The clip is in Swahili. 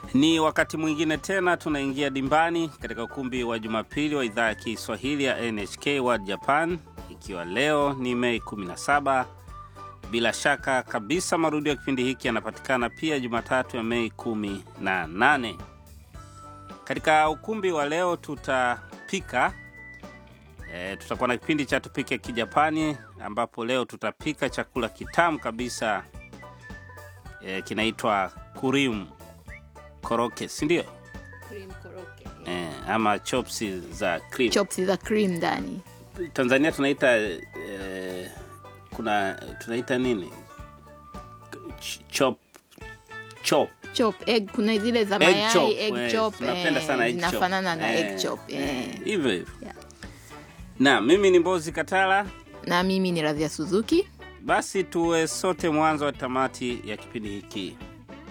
Ni wakati mwingine tena tunaingia dimbani katika ukumbi wa Jumapili wa idhaa ya Kiswahili ya NHK World Japan, ikiwa leo ni Mei 17. Bila shaka kabisa marudio ya kipindi hiki yanapatikana pia Jumatatu ya Mei 18. Katika ukumbi wa leo tutapika e, tutakuwa na kipindi cha tupike Kijapani, ambapo leo tutapika chakula kitamu kabisa e, kinaitwa kurimu koroke, si ndio? Cream koroke. E, ama chopsi za cream. Chops za cream ndani. Tanzania tunaita e, kuna tunaita nini? Ch- chop chop Chop egg kuna zile za Egg mayai chop, egg eh, chop. tunapenda eh, sana egg chop. zinafanana na Eh, egg chop. eh, eh. hivyo hivyo. Yeah. Na mimi ni Mbozi Katala. Na mimi ni Radhia Suzuki. Basi tuwe sote mwanzo wa tamati ya kipindi hiki.